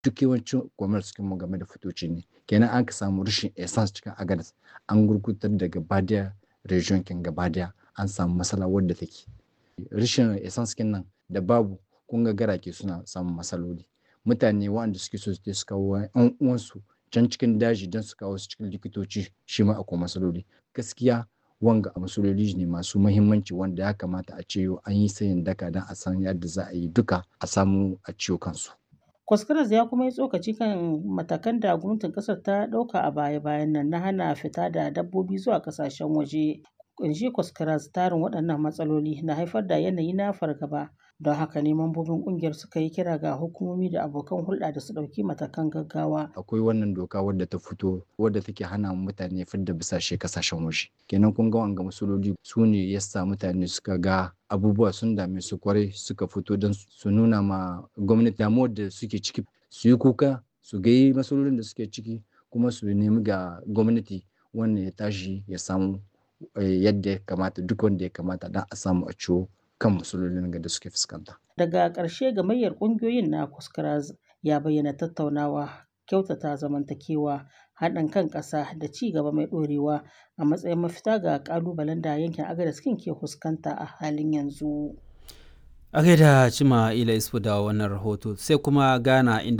duk yawancin commerce mu game da fitoci ne kenan an ka samu rashin essence cikin agadas an gurgutar da gaba daya region kin gaba daya an samu matsala wadda take rashin essence kin nan da babu kun ga garake suna samun matsaloli mutane waɗanda suke so su kawo yan uwansu can cikin daji don su kawo su cikin likitoci shi ma akwai matsaloli gaskiya wanga matsaloli ne masu mahimmanci wanda ya kamata a ce an yi sayin daka don a san yadda za a yi duka a samu a ciwo kansu. Kwaskaras ya kuma yi tsokaci kan matakan da gwamnatin kasar ta ɗauka a baya-bayan nan na hana fita da dabbobi zuwa kasashen waje. Kunshi Kwaskaras tarin waɗannan matsaloli na haifar da yanayi na fargaba don haka ne mambobin kungiyar suka yi kira ga hukumomi da abokan hulɗa da su ɗauki matakan gaggawa. Akwai wannan doka wadda ta fito wadda take hana mutane fidda bisashe kasashen waje. Kenan kun ga wanga masololi su ne yasa mutane suka ga abubuwa sun dame su kwarai suka fito don su nuna ma gwamnati damuwar da suke ciki su yi kuka su ga masololin da suke ciki kuma su nemi ga gwamnati wannan ya tashi ya samu yadda ya kamata duk wanda ya kamata don a samu a ciwo kan matsalolin da suke fuskanta. Daga ƙarshe gamayyar ƙungiyoyin na Kuskaraz ya bayyana tattaunawa, kyautata zamantakewa, haɗin kan ƙasa da ci gaba mai ɗorewa a matsayin mafita ga ƙalubalen da yankin Agadez ke fuskanta a halin yanzu. A gaida Cima Ila Isfu da wannan rahoto sai kuma Ghana inda